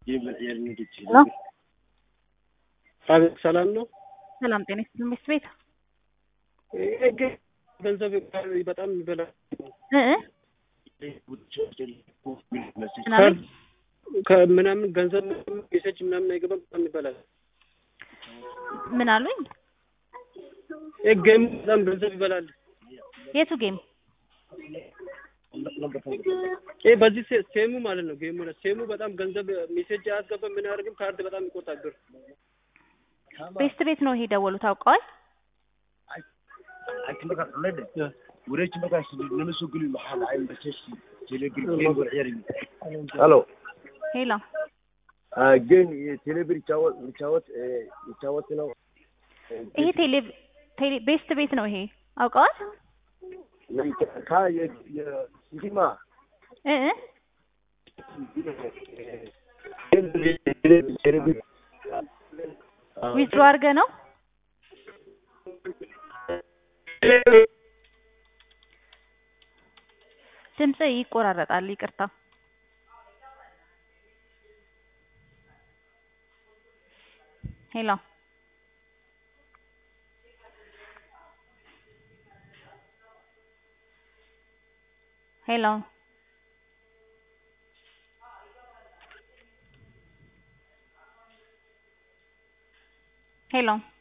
ሄሎ አቤት ሰላም ነው። ሰላም ጤና ይስጥልኝ። ሚስት ቤት ይሄ ግን ገንዘብ በጣም ይበላል። እ እ ምናምን ከምናምን ገንዘብ ሜሴጅ ምናምን አይገባም። በጣም ይበላል። ምን አሉኝ? ይሄ ጌም በጣም ገንዘብ ይበላል። የቱ ጌም? ይሄ በዚህ ሴ- ሴሙ ማለት ነው። ጌሙ ነው። ሴሙ በጣም ገንዘብ ሜሴጅ አያስገባም። ምን አያደርግም። ካርድ በጣም ይቆጣል ብር። ቤስት ቤት ነው ይሄ ደወሉ ታውቀዋል? wareeji markaas nala soo geli maxaa dhacay basashi telegram game war ciyaari halo ሄሎ game telegram ይጫወት ይጫወት ይጫወት ነው ይሄ ቴሌ ቴሌ ቤስት ቤት ነው ይሄ አውቀዋል? ካ የሲኒማ እ እ ዊዝድሮ አድርገህ ነው? ድምጽ ይቆራረጣል። ይቅርታ። ሄሎ ሄሎ ሄሎ